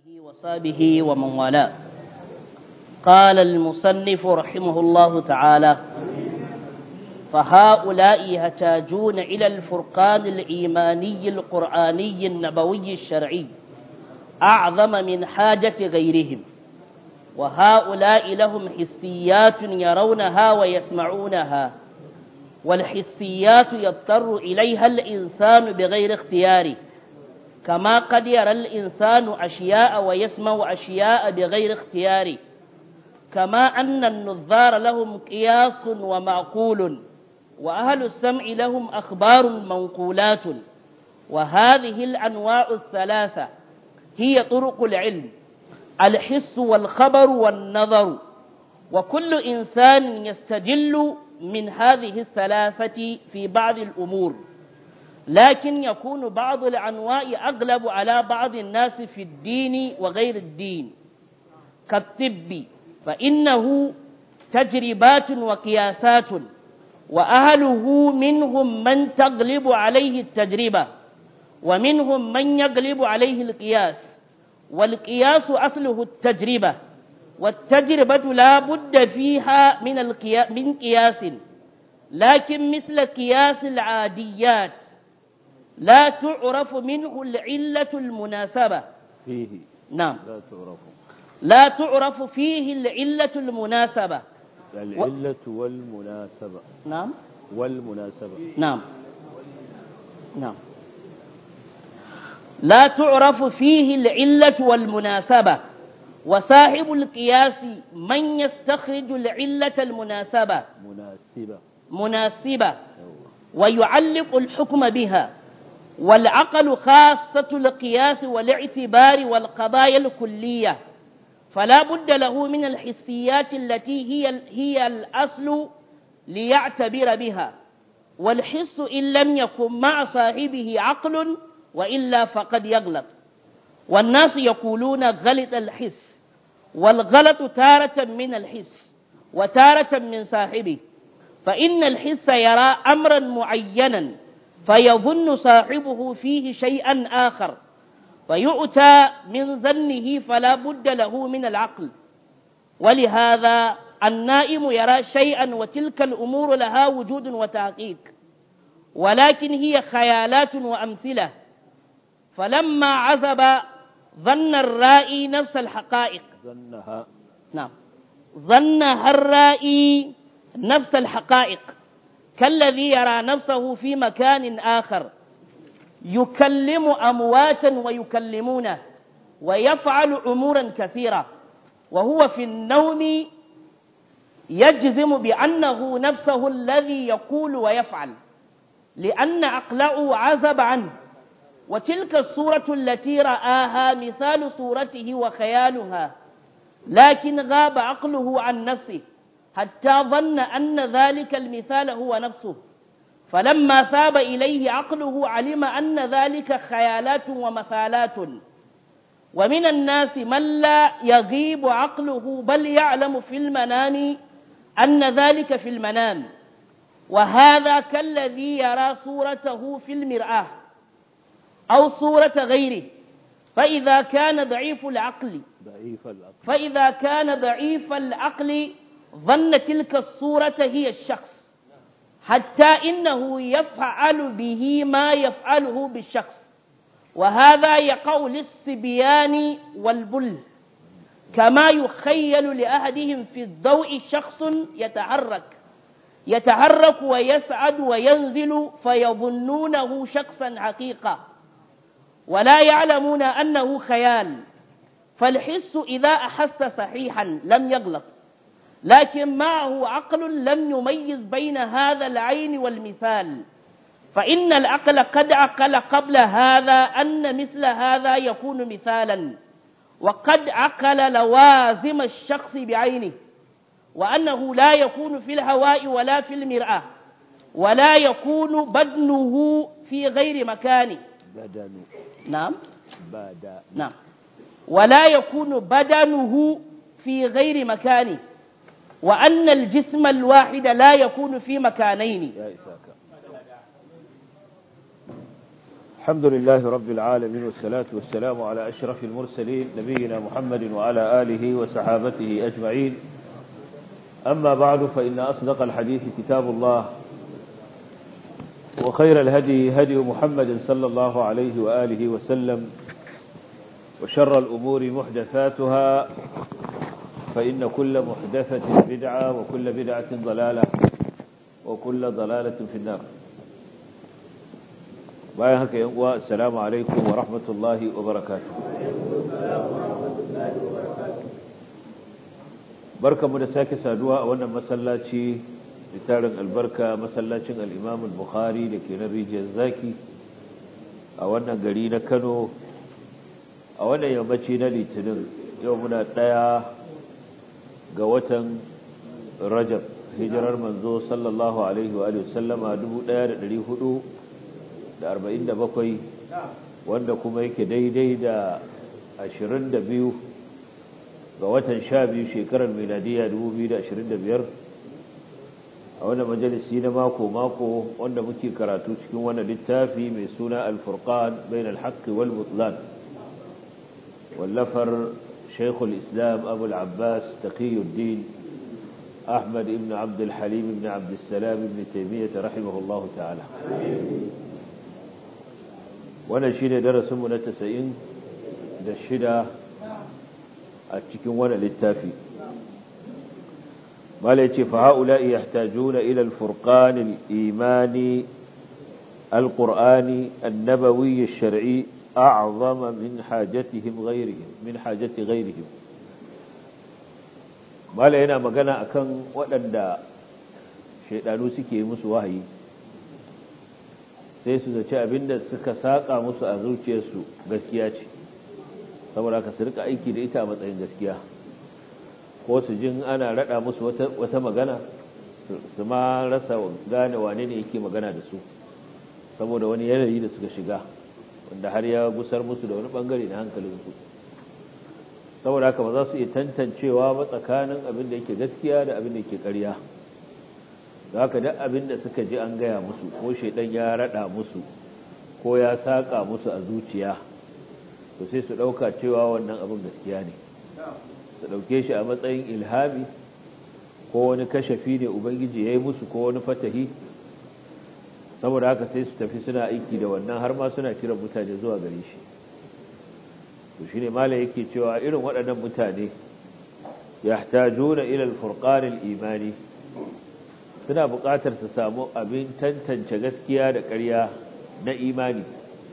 آله وصحبه ومن والاه قال المصنف رحمه الله تعالى فهؤلاء يحتاجون إلى الفرقان الإيماني القرآني النبوي الشرعي أعظم من حاجة غيرهم وهؤلاء لهم حسيات يرونها ويسمعونها والحسيات يضطر إليها الإنسان بغير اختياره كما قد يرى الإنسان أشياء ويسمع أشياء بغير اختياره كما أن النظار لهم قياس ومعقول وأهل السمع لهم أخبار منقولات وهذه الأنواع الثلاثة هي طرق العلم الحس والخبر والنظر وكل إنسان يستجل من هذه الثلاثة في بعض الأمور لكن يكون بعض الأنواع أغلب على بعض الناس في الدين وغير الدين كالطب فإنه تجربات وقياسات وأهله منهم من تغلب عليه التجربة ومنهم من يغلب عليه القياس والقياس أصله التجربة والتجربة لا بد فيها من, القيا... من قياس لكن مثل قياس العاديات لا تعرف منه العلة المناسبة فيه نعم لا تعرف لا تعرف فيه العلة المناسبة العلة والمناسبة نعم والمناسبة نعم نعم لا تعرف فيه العلة والمناسبة وصاحب القياس من يستخرج العلة المناسبة مناسبة مناسبة أيوة. ويعلق الحكم بها والعقل خاصة القياس والاعتبار والقضايا الكلية فلا بد له من الحسيات التي هي هي الأصل ليعتبر بها والحس إن لم يكن مع صاحبه عقل وإلا فقد يغلط والناس يقولون غلط الحس والغلط تارة من الحس وتارة من صاحبه فإن الحس يرى أمرا معينا فيظن صاحبه فيه شيئا آخر فيؤتى من ظنه فلا بد له من العقل ولهذا النائم يرى شيئا وتلك الأمور لها وجود وتحقيق ولكن هي خيالات وأمثلة فلما عزب ظن الرائي نفس الحقائق ظنها نعم ظنها الرائي نفس الحقائق كالذي يرى نفسه في مكان آخر يكلم أمواتا ويكلمونه ويفعل أمورا كثيرة وهو في النوم يجزم بأنه نفسه الذي يقول ويفعل لأن عقله عزب عنه وتلك الصورة التي رآها مثال صورته وخيالها لكن غاب عقله عن نفسه حتى ظن أن ذلك المثال هو نفسه فلما ثاب إليه عقله علم أن ذلك خيالات ومثالات ومن الناس من لا يغيب عقله بل يعلم في المنام أن ذلك في المنام وهذا كالذي يرى صورته في المرآة أو صورة غيره فإذا كان ضعيف العقل ضعيف العقل فإذا كان ضعيف العقل ظن تلك الصورة هي الشخص حتى إنه يفعل به ما يفعله بالشخص وهذا يقع للصبيان والبل كما يخيل لأحدهم في الضوء شخص يتحرك يتحرك ويسعد وينزل فيظنونه شخصا حقيقة ولا يعلمون أنه خيال فالحس إذا أحس صحيحا لم يغلط لكن معه عقل لم يميز بين هذا العين والمثال فإن العقل قد عقل قبل هذا أن مثل هذا يكون مثالا وقد عقل لوازم الشخص بعينه وأنه لا يكون في الهواء ولا في المرآة ولا يكون بدنه في غير مكانه بدن نعم بدا نعم ولا يكون بدنه في غير مكانه وأن الجسم الواحد لا يكون في مكانين يا إساك الحمد لله رب العالمين والصلاة والسلام على أشرف المرسلين نبينا محمد وعلى آله وصحابته أجمعين أما بعد فإن أصدق الحديث كتاب الله وخير الهدي هدي محمد صلى الله عليه وآله وسلم وشر الأمور محدثاتها فإن كل محدثة بدعة وكل بدعة ضلالة وكل ضلالة في النار bayan haka yan uwa assalamu alaikum wa rahmatullahi wa barakatuh barkamu da sake saduwa a wannan masallaci tarin albarka masallacin al-Imam al-Bukhari da ke na rijiyar zaki a wannan gari na Kano a wannan yammaci na Litinin yau muna daya ga watan Rajab hijirar manzo sallallahu alaihi wa sallama 1400 da arba'in da bakwai wanda kuma yake daidai da ashirin da biyu ga watan sha biyu shekarar miladiya dubu biyu da ashirin da biyar a wanda majalisi na mako-mako wanda muke karatu cikin wani littafi mai suna alfurkan bain alhaƙi wal mutlan wallafar shaikhul islam abu al'abbas taqiyuddin أحمد بن عبد الحليم بن عبد السلام بن تيمية رحمه الله تعالى wannan shi ne darasinmu na tasa'in da shida a cikin wani littafi mala ce fa ha'ula'i ya tajuna ilal furqanil imani alƙur'ani annabawi shari'i a'zama min hajatihim ghairihim min hajati ghairihim mala yana magana akan waɗanda shaidanu suke musu wahayi sai su zaci abinda suka saka musu a zuciyarsu gaskiya ce saboda ka su rika aiki da ita a matsayin gaskiya ko su jin ana rada musu wata magana su ma rasa gane wane ne yake magana da su saboda wani yanayi da suka shiga wanda har ya gusar musu da wani bangare na hankalinsu saboda haka ba za su iya tantancewa ba tsakanin abin da yake gaskiya da abin da yake ƙarya da haka duk abin da suka ji an gaya musu ko shaidan ya rada musu ko ya saka musu a zuciya to sai su dauka cewa wannan abin gaskiya ne su dauke shi a matsayin ilhami ko wani kashafi ne ubangiji ya yi musu ko wani fatahi saboda haka sai su tafi suna aiki da wannan har ma suna kiran mutane zuwa gare shi to shine mala yake cewa irin waɗannan mutane yahtajuna ila al-furqan al-imani suna buƙatar su samu abin tantance gaskiya da ƙarya na imani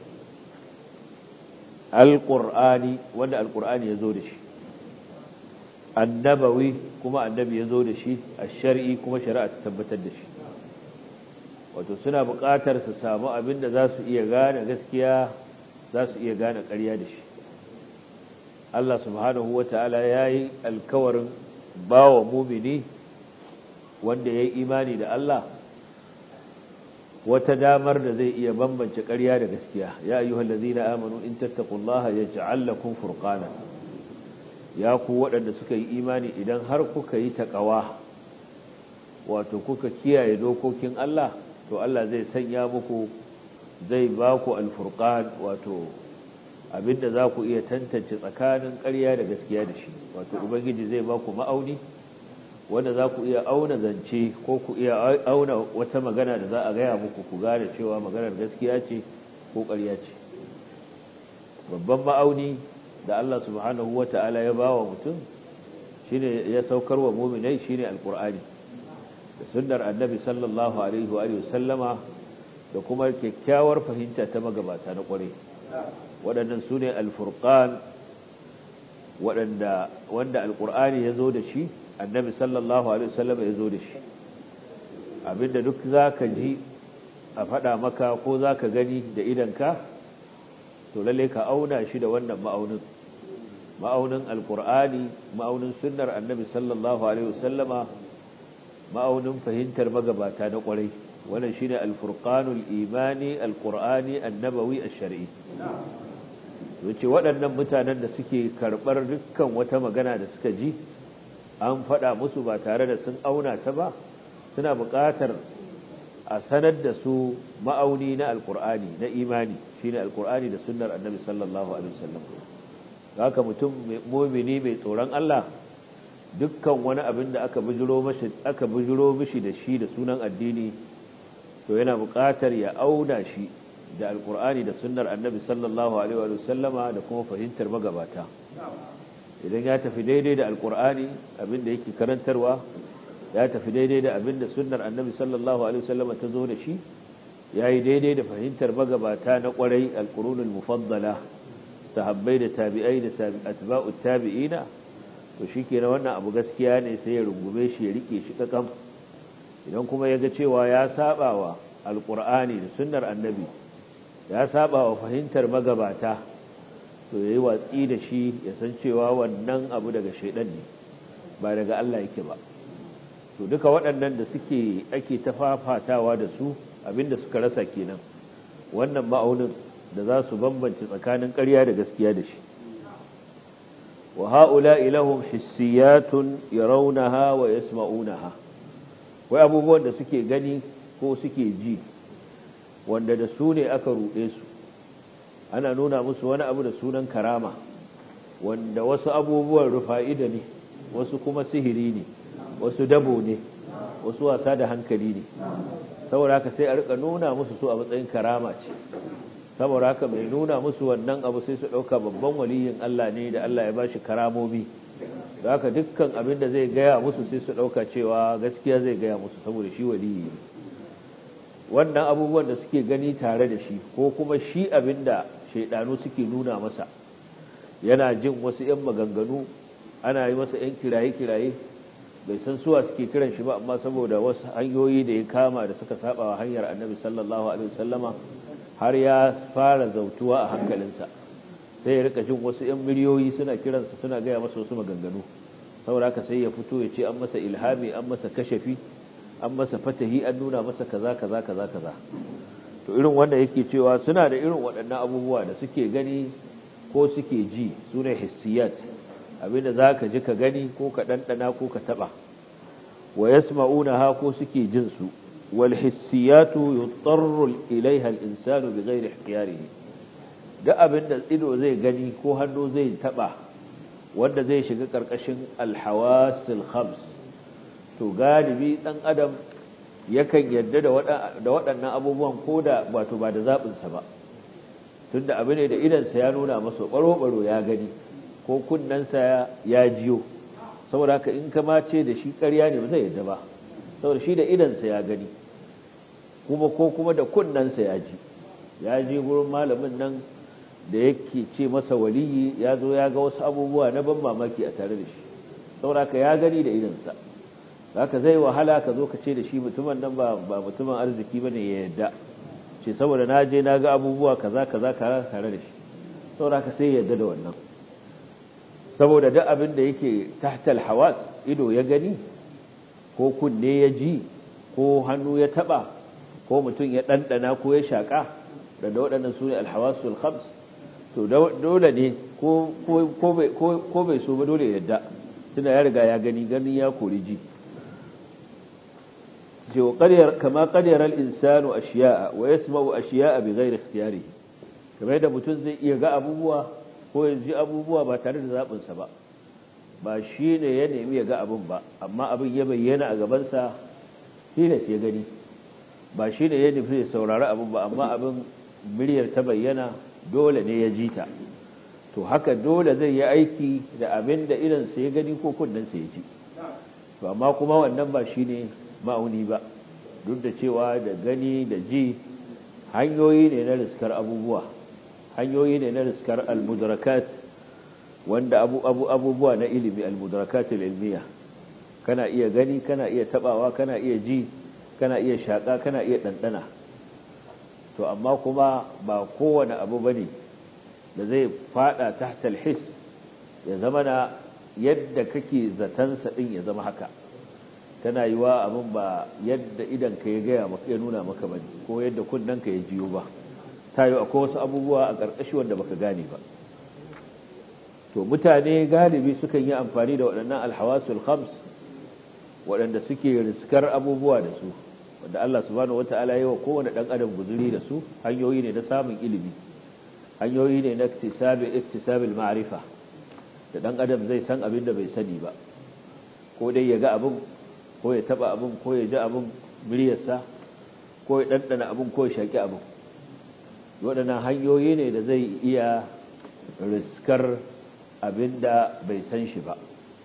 alƙur'ani wanda alƙur'ani ya zo da shi annabawi kuma annabi ya zo da shi a shari'i kuma shari'a ta tabbatar da shi wato suna buƙatar su samu abin da za su iya gane gaskiya za su iya gane ƙarya da shi Allah subhanahu wa ta'ala ya yi alkawarin ba wa mumini wanda ya yi imani da Allah wata damar da zai iya bambance ƙarya da gaskiya ya yi na amanu in tattakullaha ya ja'allakun furqana ya ku waɗanda suka yi imani idan har kuka yi taƙawa wato kuka kiyaye dokokin Allah to Allah zai sanya muku zai ba ku alfurqan wato abinda za ku iya tantance tsakanin ƙarya da gaskiya da shi wato ubangiji zai ba ku ma'auni wanda za ku iya auna zance ko ku iya auna wata magana da za a gaya muku ku gane cewa maganar gaskiya ce ko ƙarya ce babban ma'auni da Allah subhanahu wa ta'ala ya bawa mutum shine ya saukar wa muminai shine alqur'ani da sunnar annabi sallallahu alaihi wa sallama da kuma kyakkyawar fahimta ta magabata na ƙware waɗannan su ne alfurqan waɗanda wanda alqur'ani ya zo da shi annabi sallallahu alaihi wasallam ya zo da shi abinda duk zaka ji a faɗa maka ko zaka gani da idanka to lalle ka auna shi da wannan ma'aunin ma'aunin alqur'ani ma'aunin sunnar annabi sallallahu alaihi wasallama ma'aunin fahimtar magabata na kwarai wannan shine alfurqanul imani alqur'ani annabawi ash-shar'i yace waɗannan mutanen da suke karɓar dukkan wata magana da suka ji an faɗa musu ba tare da sun auna ta ba suna buƙatar a sanar da su ma'auni na alkur'ani na imani shine alkur'ani da sunnar annabi sallallahu alaihi wasallam haka mutum mu'mini mai tsoron Allah dukkan wani abin da aka bujiro mashi aka bujiro mishi da shi da sunan addini to yana buƙatar ya auna shi da alkur'ani da sunnar annabi sallallahu alaihi wasallama da kuma fahimtar magabata idan ya tafi daidai da alkur'ani abin da yake karantarwa ya tafi daidai da abin da sunnar annabi sallallahu alaihi wasallama ta zo da shi ya yi daidai da fahimtar magabata na kwarai alkurunul mufaddala sahabbai da tabi'ai da atba'ut tabi'ina to shikenan wannan abu gaskiya ne sai ya rungume shi ya rike shi kakam idan kuma ya ga cewa ya sabawa alkur'ani da sunnar annabi ya sabawa fahimtar magabata to yayi watsi da shi ya san cewa wannan abu daga shaidan ne ba daga Allah yake ba to duka waɗannan da suke ake tafafatawa da su abinda suka rasa kenan wannan ma'aunin da za su bambance tsakanin ƙarya da gaskiya da shi wa ha'ula ilahum hissiyatun yarawnaha wa yasma'unaha wai abubuwan da suke gani ko suke ji wanda da su ne aka ruɗe su ana nuna musu wani abu da sunan karama wanda wasu abubuwan rufa'ida ne wasu kuma sihiri ne wasu dabo ne wasu wasa da hankali ne saboda haka sai a rika nuna musu su a matsayin karama ce saboda haka mai nuna musu wannan abu sai su ɗauka babban waliyin Allah ne da Allah ya ba shi karamomi da haka dukkan abin da zai gaya musu sai su ɗauka cewa gaskiya zai gaya musu saboda shi waliyi ne wannan abubuwan da suke gani tare da shi ko kuma shi abin da shaidanu suke nuna masa yana jin wasu 'yan maganganu ana yi masa 'yan kiraye-kiraye bai san suwa suke kiran shi ba amma saboda wasu hanyoyi da ya kama da suka saba wa hanyar annabi sallallahu alaihi wasallama har ya fara zautuwa a hankalinsa sai ya rika jin wasu 'yan miliyoyi suna kiransa suna gaya masa wasu maganganu saboda haka sai ya fito ya ce an masa ilhami an masa kashafi an masa fatahi an nuna masa kaza kaza kaza kaza to irin wanda yake cewa suna da irin waɗannan abubuwa da suke gani ko suke ji su ne hissiyat abinda za ka ji ka gani ko ka ɗanɗana ko ka taɓa wa yasma'una ha ko suke jin su wal hissiyatu yutarru ilaiha al-insanu bi ghairi ikhtiyarihi da abinda ido zai gani ko hannu zai taɓa wanda zai shiga ƙarƙashin al-hawasil khams to galibi ɗan adam yakan yarda da waɗannan abubuwan ko da wato ba da zaɓinsa ba tunda abu ne da idansa ya nuna masa ɓaro-ɓaro ya gani ko kunnensa ya jiyo saboda haka in kama ce da shi ƙarya ne ba zai yarda ba saboda shi da idansa ya gani kuma ko kuma da kunnensa ya ji ya ji gurin malamin nan da yake ce masa waliyi ya zo ya ga wasu abubuwa na ban mamaki a tare da shi saboda haka ya gani da idansa haka zai wahala ka zo ka ce da shi mutumin nan ba mutumin arziki ba ne ya yadda ce saboda na je na ga abubuwa kaza kaza tare da shi saboda haka sai ya yadda da wannan saboda duk abin da yake tahtal hawas ido ya gani ko kunne ya ji ko hannu ya taba ko mutum ya ɗanɗana ko ya shaƙa da da waɗannan su ne alhawasul khams to dole ne ko bai so ba dole ya yadda tunda ya riga ya gani gani ya kori ji كما قدر الإنسان أشياء ويسمع أشياء بغير اختياره كما يدى mutum zai iya ga abubuwa ko ya ji abubuwa ba tare da zaɓinsa ba ba shi ne ya nemi ya ga abin ba amma abin ya bayyana a gabansa tilas ya gani ba shi ne ya nufi ya saurari abin ba amma abin miryar ta bayyana dole ne ya ji ta to haka dole zai yi aiki da abin da idansa ya gani ko kunnensa ya ji to amma kuma wannan ba shi ne ma'auni ba duk da cewa da gani da ji hanyoyi ne na riskar abubuwa hanyoyi ne na riskar almudrakat wanda abu abu abubuwa na ilimi almudrakat ilmiya kana iya gani kana iya tabawa kana iya ji kana iya shaka kana iya dandana to amma kuma ba kowane abu bane da zai fada tahta alhis ya zama na yadda kake zatansa din ya zama haka tana yi wa abin ba yadda idan ka ya gaya maka ya nuna maka ba ko yadda kunnen ka ya jiyo ba ta yi akwai wasu abubuwa a ƙarƙashi wanda baka gane ba to mutane galibi sukan yi amfani da waɗannan alhawasul khams waɗanda suke riskar abubuwa da su wanda Allah subhanahu wata'ala ya yi wa kowane ɗan adam guzuri da su hanyoyi ne na samun ilimi hanyoyi ne na iktisabil ma'arifa da ɗan adam zai san abin da bai sani ba ko dai ya ga abin ko ya taba abin ko ya ji abin miryarsa ko ya ɗanɗana abin ko ya shaƙi abin waɗannan hanyoyi ne da zai iya riskar abin da bai san shi ba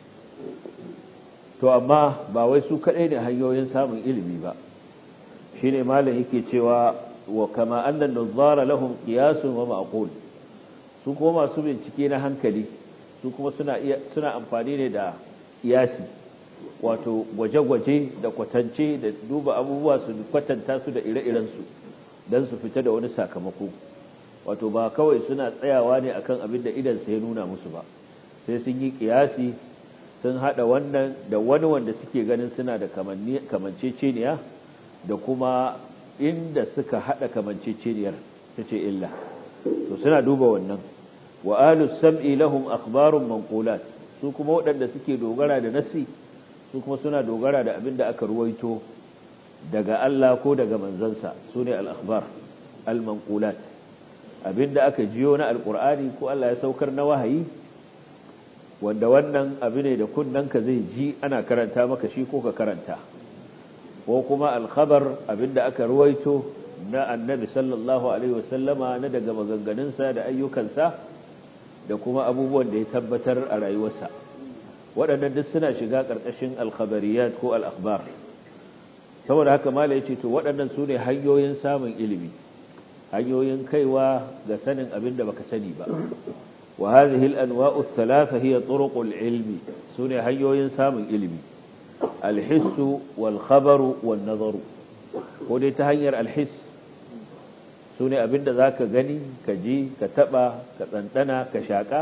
to amma ba wai su kaɗai ne hanyoyin samun ilimi ba shi ne malam yake cewa wa kama annan nuzara lahum qiyasun wa ma'qul su kuma masu bincike na hankali su kuma suna iya suna amfani ne da iyasi wato gwaje-gwaje da kwatance da duba abubuwa su kwatanta su da ire-iren su dan su fita da wani sakamako wato ba kawai suna tsayawa ne akan abin da idan sai nuna musu ba sai sun yi kiyasi sun hada wannan da wani wanda suke ganin suna da kamanceceniya da kuma inda suka hada kamanceceniyar ta ce illa to suna duba wannan wa ahlus sam'i lahum akhbarun manqulat su kuma waɗanda suke dogara da nasi su kuma suna dogara da abin da aka ruwaito daga Allah ko daga manzansa su ne al-akhbar al-manqulat abin da aka jiyo na alqur'ani ko Allah ya saukar na wahayi wanda wannan abu ne da kunnanka zai ji ana karanta maka shi ko ka karanta ko kuma alkhabar abinda aka ruwaito na annabi sallallahu alaihi wasallama na daga maganganunsa da ayyukansa da kuma abubuwan da ya tabbatar a rayuwarsa waɗannan duk suna shiga ƙarƙashin alkhabariyat ko al'akhbar saboda haka mala yace to waɗannan su ne hanyoyin samun ilimi hanyoyin kaiwa ga sanin abin da baka sani ba وهذه الأنواع الثلاثة هي طرق العلم سنة هيو ينسام علمي الحس والخبر والنظر ودي تهير الحس سنة أبند ذاك غني كجي كتبا كتنتنا كشاكا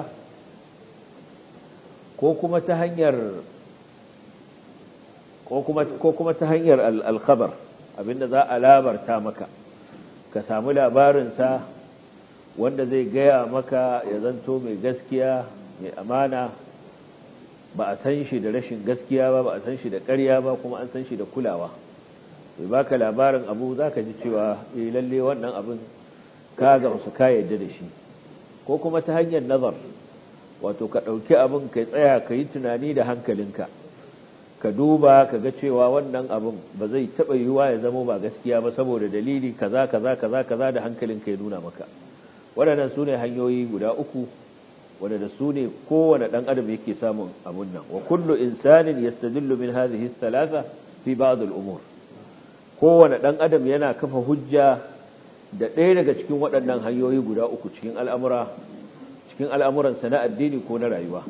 كوكما تهير كوكما تهير الخبر أبند ذا ألابر تامك كسامل أبارنسا wanda zai gaya maka ya zanto mai gaskiya mai amana ba a san shi da rashin gaskiya ba ba a san shi da ƙarya ba kuma an san shi da kulawa bai baka labarin abu za ka ji cewa eh lalle wannan abin ka gamsu ka yadda da shi ko kuma ta hanyar nazar wato ka ɗauki abin ka tsaya ka yi tunani da hankalinka ka duba ka ga cewa wannan abin ba zai taɓa yiwuwa ya zama ba gaskiya ba saboda dalili kaza kaza kaza kaza da hankalinka ya nuna maka waɗannan su ne hanyoyi guda uku waɗanda su ne kowane ɗan adam yake samun abun nan wa kullu insanin yastadillu min hadhihi thalatha fi ba'd al-umur kowane ɗan adam yana kafa hujja da ɗaya daga cikin waɗannan hanyoyi guda uku cikin al'amura cikin al'amuran na addini ko na rayuwa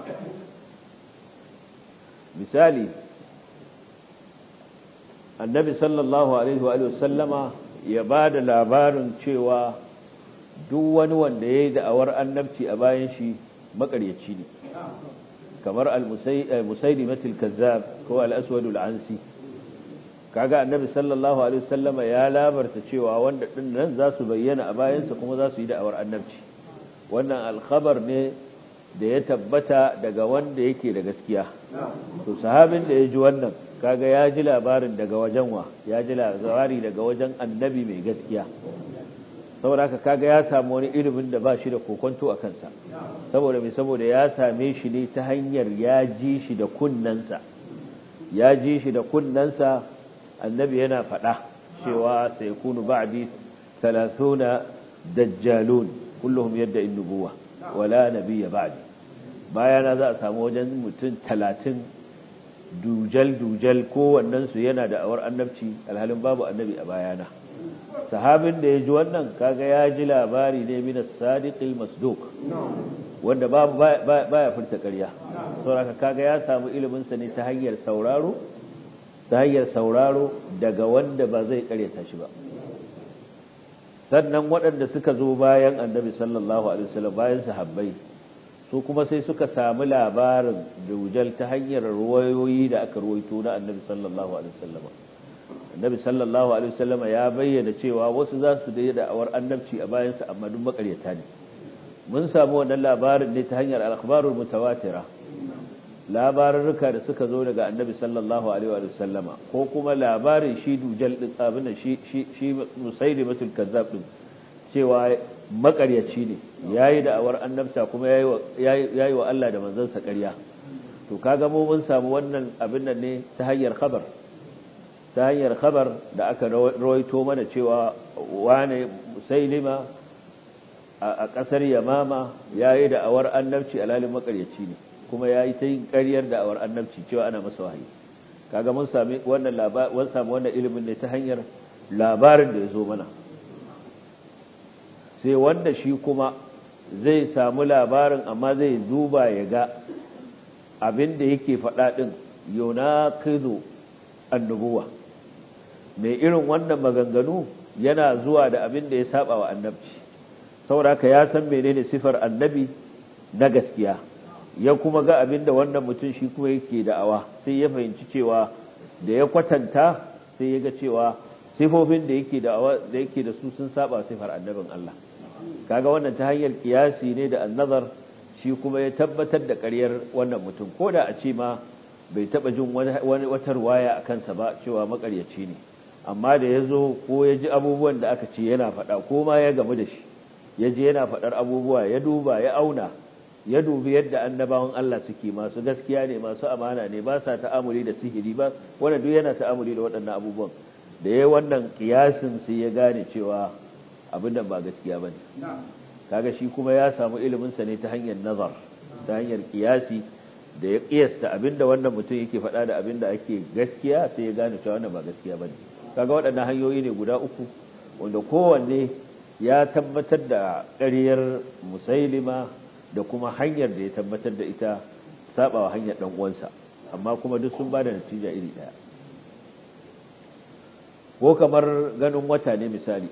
misali annabi sallallahu alaihi wa sallama ya ba da labarin cewa duk wani wanda ya yi da'awar annabci a bayan shi makaryaci ne kamar al-musaidi matil kazzab ko al-aswadul ansi kaga annabi sallallahu alaihi wasallama ya labarta cewa wanda din nan za su bayyana a bayansa kuma za su yi da'awar annabci wannan alkhabar ne da ya tabbata daga wanda yake da gaskiya to sahabin da ya ji wannan kaga ya ji labarin daga wajen wa ya ji labari daga wajen annabi mai gaskiya saboda haka kaga ya samu wani ilimin da ba shi da kokonto a kansa saboda mai saboda ya same shi ne ta hanyar ya ji shi da kunnansa ya ji shi da kunnansa annabi yana faɗa cewa sai kunu ba'di 30 dajjalun kulluhum yadda in nubuwa wala nabiyya ba'di bayana za a samu wajen mutum 30 dujal dujal kowannen su yana da awar annabci alhalin babu annabi a bayana sahabin da ya ji wannan kaga ya ji labari ne min as-sadiqil masduq wanda babu baya furta ƙarya saboda kaga ya samu ilimin sa ne ta hanyar sauraro ta hanyar sauraro daga wanda ba zai ƙaryata shi ba sannan waɗanda suka zo bayan annabi sallallahu alaihi wasallam bayan sahabbai su kuma sai suka samu labarin dujal ta hanyar ruwayoyi da aka ruwaito na annabi sallallahu alaihi wasallam annabi sallallahu alaihi wasallam ya bayyana cewa wasu za su da da'awar annabci a bayansa amma duk makaryata ne mun samu wannan labarin ne ta hanyar al-akhbarul mutawatira labarurruka da suka zo daga annabi sallallahu alaihi wa sallama ko kuma labarin shi dujal din abin da shi shi shi musailimatul kazzab din cewa makaryaci ne yayi da awar annabta kuma yayi wa yayi wa Allah da manzansa ƙarya to kaga mu mun samu wannan abin nan ne ta hanyar khabar ta hanyar khabar da aka rawaito mana cewa wane musailima a ƙasar yamama yayi da awar annabci alalin makaryaci ne kuma ya yi ta yin ƙaryar da awar annabci cewa ana masa wahayi kaga mun sami wannan labarin samu wannan ilimin ne ta hanyar labarin da ya zo mana sai wanda shi kuma zai samu labarin amma zai duba ya ga abin da yake faɗa ɗin yunaqidu annubuwa mai irin wannan maganganu yana zuwa da abin da ya saba wa annabci saboda ka ya san menene sifar annabi na gaskiya ya kuma ga abin da wannan mutum shi kuma yake da'awa sai ya fahimci cewa da ya kwatanta sai ya ga cewa sifofin da yake da'awa da yake da su sun saba sifar annabin Allah kaga wannan ta hanyar kiyasi ne da annazar shi kuma ya tabbatar da ƙaryar wannan mutum ko da a ce ma bai taba jin wani wata ruwaya a kansa ba cewa makaryaci ne amma da ya zo ko ya ji abubuwan da aka ce yana faɗa ko ma ya gamu da shi ya je yana faɗar abubuwa ya duba ya auna ya dubi yadda annabawan Allah suke masu gaskiya ne masu amana ne ba sa ta'amuli da sihiri ba wanda duk yana ta'amuli da waɗannan abubuwan da yayi wannan kiyasin sai ya gane cewa abin da ba gaskiya bane kaga shi kuma ya samu ilimin sa ne ta hanyar nazar ta hanyar kiyasi da ya kiyasta abin da wannan mutum yake faɗa da abin da ake gaskiya sai ya gane cewa wannan ba gaskiya bane kaga waɗannan hanyoyi ne guda uku wanda kowanne ya tabbatar da ƙaryar musailima da kuma hanyar da ya tabbatar da ita sabawa hanyar dan uwansa amma kuma duk sun bada natija iri daya ko kamar ganin wata ne misali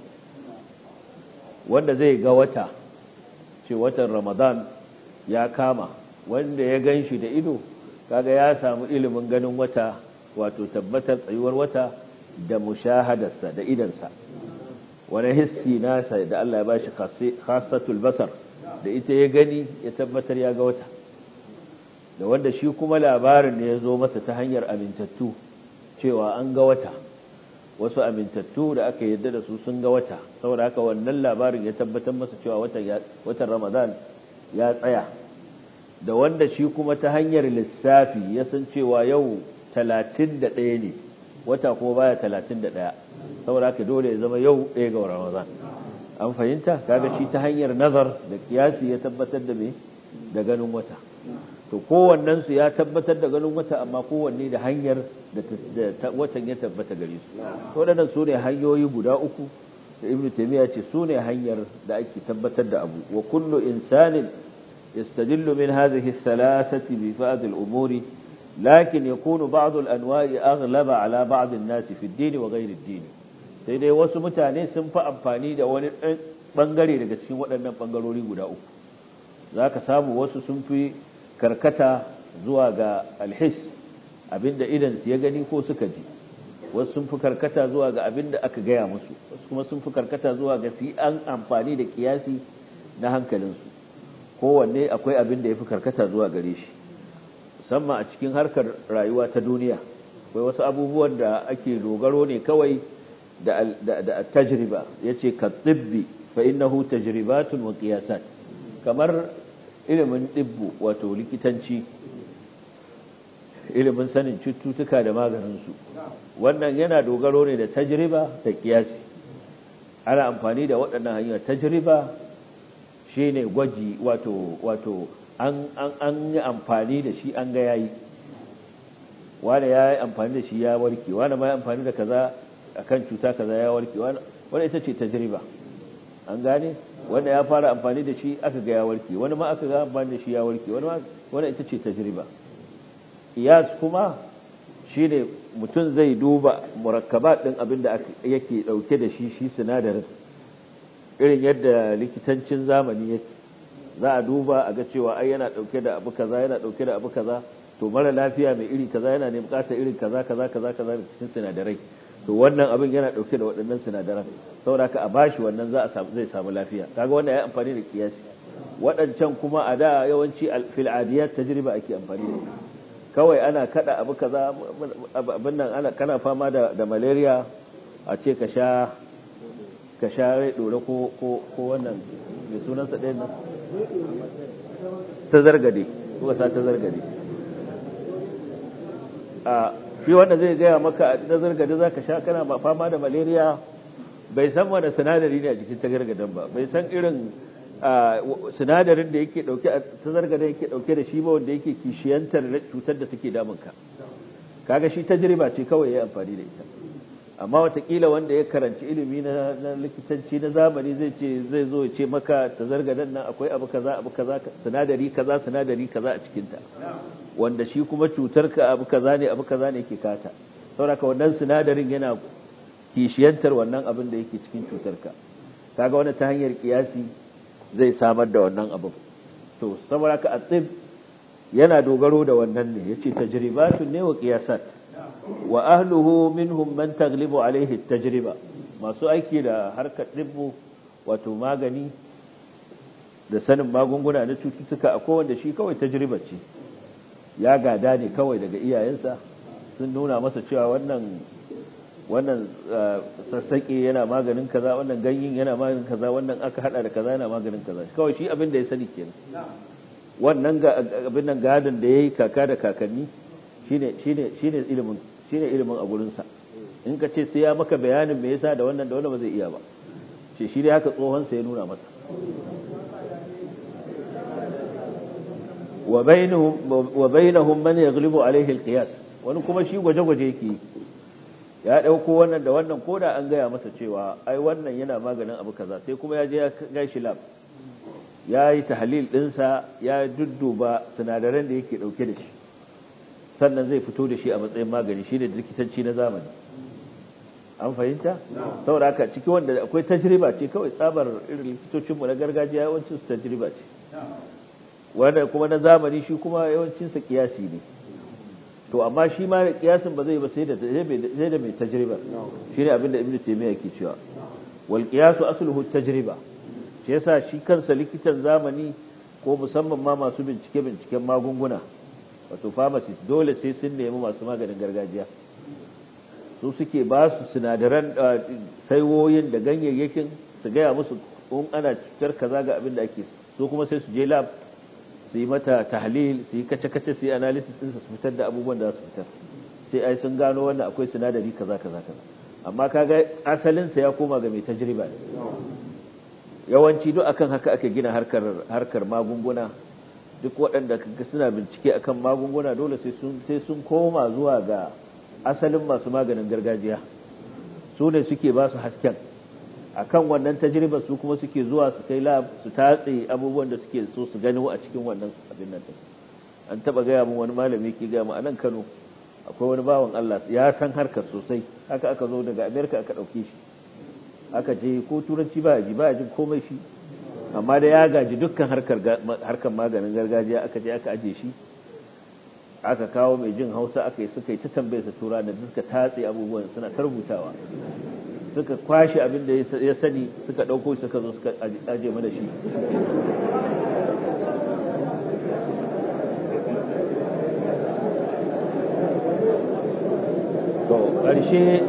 wanda zai ga wata ce watan Ramadan ya kama wanda ya ganshi da ido kaga ya samu ilimin ganin wata wato tabbatar tsayuwar wata da mushahadarsa da idansa wani hissi nasa da Allah ya bashi khassatul basar da ita ya gani ya tabbatar ya ga wata da wanda shi kuma labarin da ya zo masa ta hanyar amintattu cewa an ga wata wasu amintattu da aka yadda da su sun ga wata saboda haka wannan labarin ya tabbatar masa cewa watan ramadan ya tsaya da wanda shi kuma ta hanyar lissafi ya san cewa yau talatin da ɗaya ne wata kuma baya talatin da ɗaya saboda haka dole ya zama yau ɗaya ga ramadan an fahimta kaga shi ta hanyar nazar da kiyasi ya tabbatar da me da ganin wata to kowannen su ya tabbatar da ganin wata amma kowanne da hanyar da watan ya tabbata gare su waɗannan su ne hanyoyi guda uku da ibn taymiya ce su ne hanyar da ake tabbatar da abu wa kullu insanin yastadillu min hadhihi thalathati bi ba'd al-umuri lakin yakunu ba'd al-anwa'i aghlaba ala ba'd an-nas fi ad-din wa ghayr ad-din sai dai wasu mutane sun fi amfani da wani bangare daga cikin waɗannan bangarori guda uku zaka samu wasu sun fi karkata zuwa ga alhis abinda idan ya gani ko suka ji wasu sun fi karkata zuwa ga abinda aka gaya musu wasu kuma sun fi karkata zuwa ga su an amfani da kiyasi na hankalinsu kowanne akwai abin da ya fi karkata zuwa gare shi musamman a cikin harkar rayuwa ta duniya akwai wasu abubuwan da ake dogaro ne kawai da da tajriba yace ka tibbi fa innahu tajribatun wa qiyasat kamar ilimin dibbu wato likitanci ilimin sanin cututtuka da maganinsu wannan yana dogaro ne da tajriba da kiyasi ana amfani da waɗannan hanyar tajriba shine gwaji wato wato an an an yi amfani da shi an ga yayi wani ya yi amfani da shi ya warke wani ma ya amfani da kaza akan cuta kaza ya warke wani ita ce tajriba an gane wanda ya fara amfani da shi aka ga ya warke wani ma aka ga amfani da shi ya warke wani ma wani ita ce tajriba iyas kuma shine mutum zai duba murakkabat din abin da yake dauke da shi shi sinadarin irin yadda likitancin zamani yake za a duba a ga cewa ai yana dauke da abu kaza yana dauke da abu kaza to mara lafiya mai iri kaza yana ne bukatar irin kaza kaza kaza kaza cikin sinadarai to wannan abin yana dauke da waɗannan sinadaran saboda haka a bashi wannan za a samu zai samu lafiya kaga wannan ya amfani da kiyasi waɗancan kuma a da yawanci fil adiyat tajriba ake amfani da kawai ana kada abu kaza abin nan ana kana fama da da malaria a ce ka sha ka sha rai dore ko ko ko wannan mai sunansa ɗayan nan ta zargade ko sa ta zargade a shi wanda zai gaya maka ta zargade za ka sha kana fama da malaria bai san wani sinadari ne a jikin ta gargadan ba bai san irin sinadarin da yake dauke ta zargade yake dauke da shi ba wanda yake kishiyantar cutar da take damunka kaga shi tajriba ce kawai ya amfani da ita amma watakila wanda ya karanci ilimi na likitanci na zamani zai ce zai zo ya ce maka ta zargadan nan akwai abu kaza abu kaza sinadari kaza sinadari kaza a cikinta wanda shi kuma cutar ka abu kaza ne abu kaza ne yake kata saboda wannan sinadarin yana kishiyantar wannan abin da yake cikin cutar ka kaga wani ta hanyar kiyasi zai samar da wannan abin to saboda ka atib yana dogaro da wannan ne yace tajribatun ne wa qiyasat wa ahluhu minhum man taglibu alaihi tajriba masu aiki da harkar dibbu wato magani da sanin magunguna na cututtuka akwai wanda shi kawai tajriba ce ya gada ne kawai daga iyayensa sun nuna masa cewa wannan wannan sassaƙe yana maganin kaza wannan ganyen yana maganin kaza wannan aka hada da kaza yana maganin kaza kawai shi abin da ya sani kenan wannan abin nan gadon da yayi kaka da kakanni shine shine shine ilimin shine ilimin a gurin sa in ka ce sai ya maka bayanin me yasa da wannan da wannan ba zai iya ba ce shi dai haka tsohon sa ya nuna masa wa bainahum wa bainahum man yaghlibu alaihi alqiyas wani kuma shi gwaje-gwaje yake ya dauko wannan da wannan koda an gaya masa cewa ai wannan yana maganin abu kaza sai kuma ya je ya gashi lab ya yi tahlil dinsa ya dudduba sinadaran da yake dauke da shi sannan zai fito da shi a matsayin magani shine likitanci na zamani an fahimta saboda haka ciki wanda akwai tajriba ce kawai tsabar irin likitocinmu na gargajiya yawancin su tajriba ce wanda kuma na zamani shi kuma yawancinsa kiyasi ne to amma shi ma kiyasin ba zai ba sai da sai da mai tajriba shine abinda ibnu taymiya yake cewa wal qiyasu asluhu tajriba shi yasa shi kansa likitan zamani ko musamman ma masu bincike binciken magunguna wato pharmacist dole sai sun nemi masu maganin gargajiya su suke ba su sinadaran saiwoyin da ganyayyakin su gaya musu in ana cutar kaza ga abin da ake so kuma sai su je lab su yi mata tahlil su yi kace-kace su yi analysis din su fitar da abubuwan da za su fitar sai ai sun gano wannan akwai sinadari kaza kaza kaza amma kaga asalin sa ya koma ga mai tajriba ne yawanci duk akan haka ake gina harkar harkar magunguna duk waɗanda kaga suna bincike akan magunguna dole sai sun sai sun koma zuwa ga asalin masu maganin gargajiya su ne suke ba su hasken akan wannan tajribar su kuma suke zuwa su kai lab su tatse abubuwan da suke so su gani a cikin wannan abin nan an taba gaya mun wani malami ke gaya mu a nan Kano akwai wani bawan Allah ya san harkar sosai haka aka zo daga America aka dauke shi aka je ko turanci ba ji ba jin komai shi amma da ya gaji dukkan harkar harkar maganin gargajiya aka je aka aje shi aka kawo mai jin Hausa aka yi suka yi ta tambayar sa tura da suka tatse abubuwan suna ta rubutawa suka kwashe abin da ya sani suka ɗauko suka zo suka aje mana shi to ƙarshe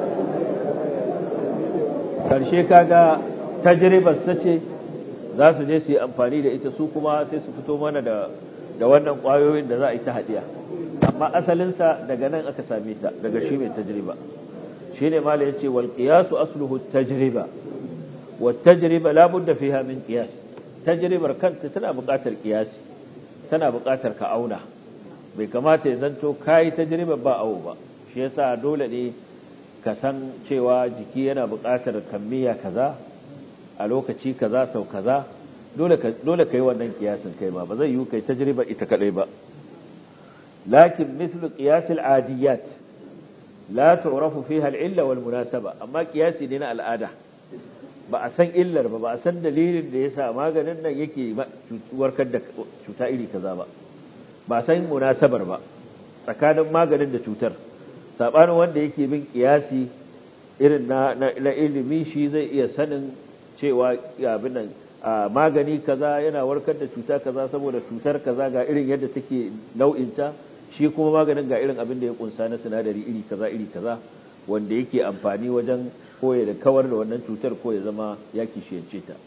ƙarshe kaga tajribar sace za su je su yi amfani da ita su kuma sai su fito mana da da wannan ƙwayoyin da za a yi ta haɗiya amma asalinsa daga nan aka same ta daga shi mai tajriba shine mala yace wal qiyasu asluhu tajriba wat tajriba la budda fiha min qiyas tajribar kanta tana buƙatar qiyasi tana buƙatar ka auna bai kamata ya zanto kai tajriba ba awo ba shi yasa dole ne ka san cewa jiki yana buƙatar kammiya kaza a lokaci kaza sau kaza dole ka dole kai wannan kiyasin kai ba ba zai yi kai tajriba ita kadai ba lakin mithlu qiyas al adiyat la tu'rafu fiha al-illa wal munasaba amma kiyasi ne na al'ada ba a san illar ba ba a san dalilin da yasa maganin nan yake warkar da cuta iri kaza ba ba a san munasabar ba tsakanin maganin da cutar sabanin wanda yake bin kiyasi irin na na ilimi shi zai iya sanin cewa abin nan magani kaza yana warkar da cuta kaza saboda cutar kaza ga irin yadda take nau'inta shi kuma maganin ga irin abin da ya kunsa na sinadari iri kaza iri kaza wanda yake amfani wajen koya da kawar da wannan cutar ko ya zama ya kishiyance ta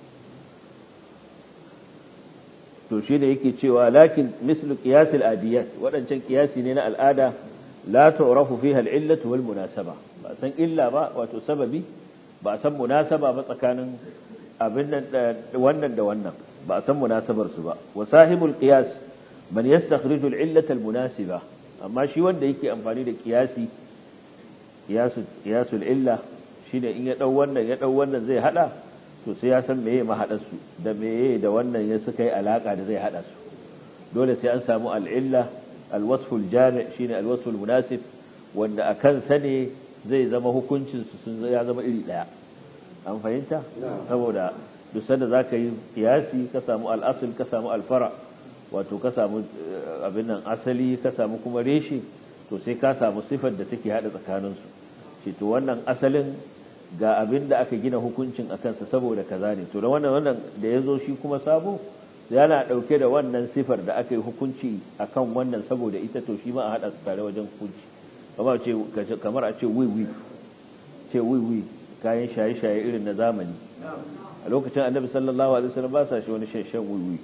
to shi ne yake cewa lakin mislu qiyasil adiyat waɗancan kiyasi ne na al'ada la tu'rafu fiha al-illatu wal munasaba ba san illa ba wato sababi ba san munasaba ba tsakanin abin nan wannan da wannan ba san munasabar su ba wa sahibul qiyas man yastakhriju al-illata al-munasiba amma shi wanda yake amfani da qiyasi qiyasul qiyasul illa shine in ya dau wannan ya dau wannan zai hada to sai ya san meye mahaɗarsu da meye da wannan ya suka yi alaƙa da zai haɗa su dole sai an samu al'illa alwasful jami' shine alwasful munasib wanda a kansa ne zai zama hukuncinsu sun ya zama iri ɗaya an fahimta saboda duk sanda za ka yi kiyasi ka samu al'asul ka samu alfara wato ka samu abin nan asali ka samu kuma reshe to sai ka samu sifar da take haɗa tsakaninsu ce to wannan asalin ga abin da aka gina hukuncin a kansa saboda kaza ne to da wannan wannan da ya zo shi kuma sabo yana ɗauke da wannan sifar da aka yi hukunci a kan wannan saboda ita to shi ma a haɗa tare wajen hukunci kamar a ce wiwi ce wiwi kayan shaye-shaye irin na zamani a lokacin annabi sallallahu alaihi wasallam ba sa shi wani shan wiwi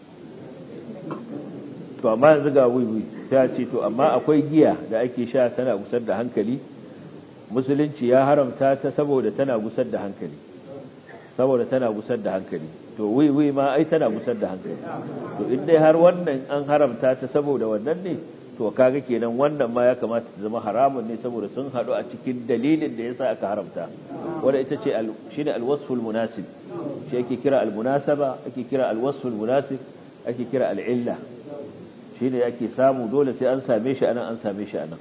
to amma yanzu ga wiwi ta ce to amma akwai giya da ake sha tana gusar da hankali musulunci ya haramta ta saboda tana gusar da hankali saboda tana gusar da hankali to wiwi ma ai tana gusar da hankali to in dai har wannan an haramta ta saboda wannan ne to kaga kenan wannan ma ya kamata ta zama haramun ne saboda sun hadu a cikin dalilin da yasa aka haramta wanda ita ce shine alwasful munasib shi ake kira almunasaba ake kira alwasful munasib ake kira al'illa shine ake samu dole sai an same shi anan an same shi anan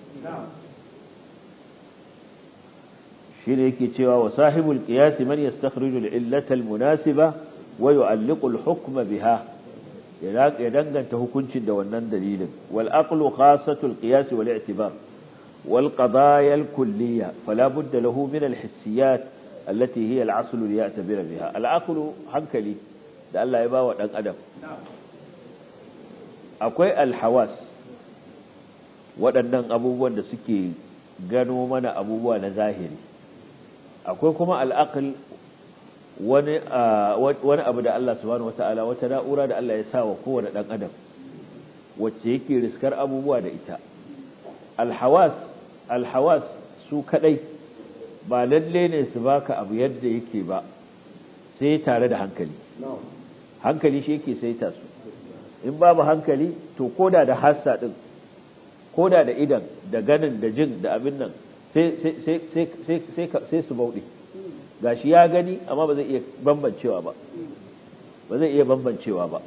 shine yake cewa wa sahibul qiyas man yastakhriju al-illata al-munasiba wa yu'alliqu al-hukma biha ya danganta hukuncin da wannan dalilin wal aqlu khassatul qiyas wal i'tibar wal qadaya al-kulliyya fala budda lahu min al-hissiyat allati hiya al-asl li ya'tabira biha al-aqlu hankali da Allah ya bawa dan adam akwai al-hawas waɗannan abubuwan da suke gano mana abubuwa na zahiri akwai kuma al'aql wani wani abu da Allah subhanahu wataala wata na'ura da Allah ya sa wa kowane dan adam wacce yake riskar abubuwa da ita alhawas alhawas su kadai ba lalle ne su baka abu yadda yake ba sai tare da hankali hankali shi yake saita su in babu hankali to koda da hassa din koda da idan da ganin da jin da abin nan sai su bauɗe gashi ya gani amma ba zai iya bambancewa ba ba zai iya bambancewa ba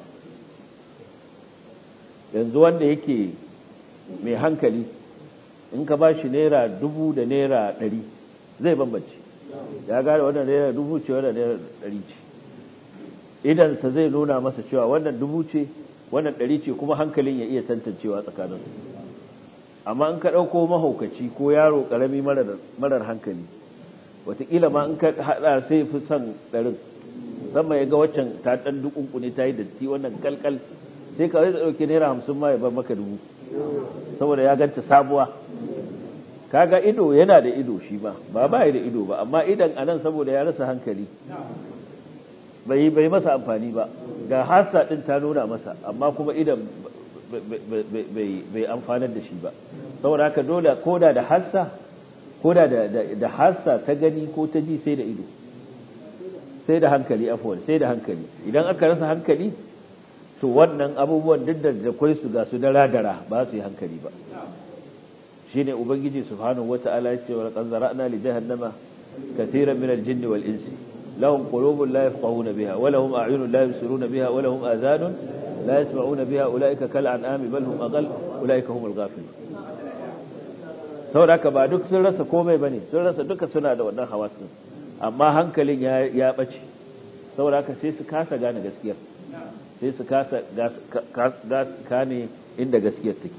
yanzu wanda yake mai hankali in ka ba shi naira dubu da naira ɗari zai bambance ya gane wannan naira dubu ce wannan naira ɗari ce idansa zai nuna masa cewa wannan dubu ce wannan ɗari ce kuma hankalin ya iya tantancewa tsakaninsu amma in ka ɗauko mahaukaci ko yaro ƙarami marar hankali wataƙila ma in ka haɗa sai fi son ɗarin sama ya ga waccan ta ɗan dukunku ne ta yi datti wannan kalkal sai ka zai ɗauki naira hamsin ma ya bar maka dubu saboda ya ganta sabuwa kaga ido yana da ido shi ba ba ba da ido ba amma idan anan saboda ya rasa hankali bai bai masa amfani ba ga hasa ɗin ta nuna masa amma kuma idan bai amfanar da shi ba saboda haka dole koda da hassa koda da hassa ta gani ko ta ji sai da ido sai da hankali afwan sai da hankali idan aka rasa hankali to wannan abubuwan duk da akwai su ga su dara-dara ba su yi hankali ba shine ubangiji subhanahu wata'ala yace wa laqad zara'na li jahannama katiran min al-jinni wal insi lahum qulubun la yafqahuna biha wa lahum a'yunun la yubsiruna biha wa lahum adhanun لا يسمعون بها أولئك كالأنعام بل هم أقل أولئك هم الغافلون saboda haka ba duk sun rasa komai bane sun rasa duka suna da wannan hawasin amma hankalin ya ya bace saboda haka sai su kasa gane gaskiyar sai su kasa gane inda gaskiyar take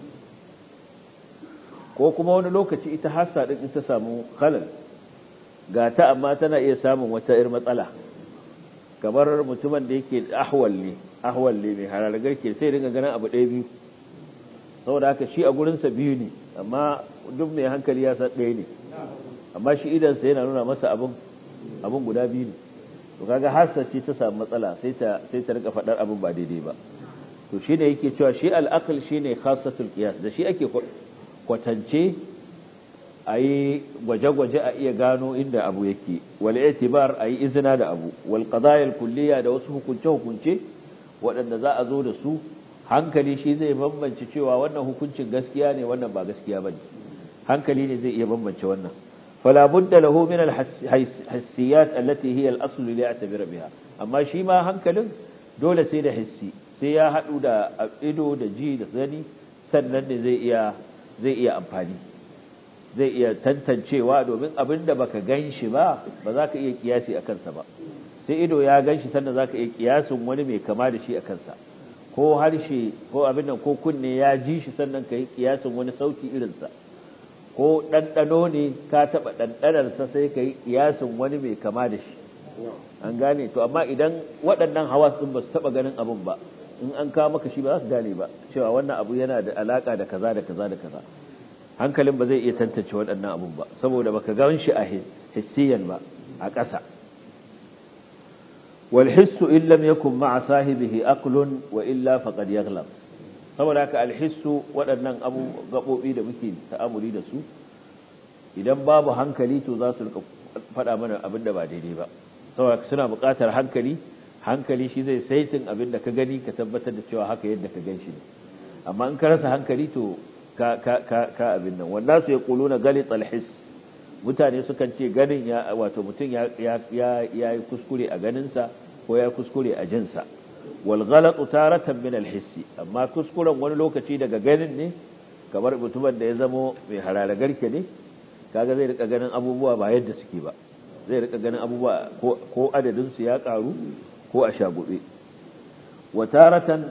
ko kuma wani lokaci ita hassa din ita samu khalal ga ta amma tana iya samun wata ir matsala kamar mutumin da yake ahwal ne ahwal ne mai hararragar ke sai dinga ganin abu ɗaya biyu saboda haka shi a gurinsa biyu ne amma duk mai hankali ya san ɗaya ne amma shi idansa yana nuna masa abin abin guda biyu ne to kaga hassa ce ta samu matsala sai ta sai ta rika faɗar abin ba daidai ba to shi ne yake cewa shi al'aql shine khassatul qiyas da shi ake kwatance a yi gwaje-gwaje a iya gano inda abu yake wal itibar a yi izina da abu wal qadayal kulliya da wasu hukunce-hukunce waɗanda za a zo da su hankali shi zai bambance cewa wannan hukuncin gaskiya ne wannan ba gaskiya bane hankali ne zai iya bambance wannan fala budda lahu min al hissiyat allati hiya al asl li ya'tabir biha amma shi ma hankalin dole sai da hissi sai ya hadu da ido da ji da gani sannan ne zai iya zai iya amfani zai iya tantancewa domin abin da baka gan shi ba ba za ka iya kiyasi a kansa ba sai ido ya gan shi sannan za ka iya kiyasin wani mai kama da shi a kansa ko harshe ko abin nan ko kunne ya ji shi sannan ka yi kiyasin wani sauti irinsa ko ɗanɗano ne ka taɓa ɗanɗanarsa sai ka yi kiyasin wani mai kama da shi an gane to amma idan waɗannan hawas ɗin ba su taɓa ganin abin ba in an kawo maka shi ba za su gane ba cewa wannan abu yana da alaƙa da kaza da kaza da kaza hankalin ba zai iya tantance waɗannan abun ba saboda baka gan shi a hissiyan ba a ƙasa wal hissu in lam yakun ma'a sahibihi aqlun wa illa faqad yaghlab saboda haka al hissu waɗannan abu gabobi da muke ta'amuli da su idan babu hankali to za su rika faɗa mana abin da ba daidai ba saboda suna buƙatar hankali hankali shi zai saitin abin da ka gani ka tabbatar da cewa haka yadda ka gan shi ne amma in ka rasa hankali to ka ka ka ka abin nan wanda su ya kuluna galit alhis mutane sukan ce ganin ya wato mutum ya ya ya yi kuskure a ganinsa ko ya kuskure a jinsa wal ghalatu taratan min alhissi amma kuskuren wani lokaci daga ganin ne kamar mutumin da ya zamo mai harare garke ne kaga zai rika ganin abubuwa ba yadda suke ba zai rika ganin abubuwa ko adadin su ya karu ko a shagube wa taratan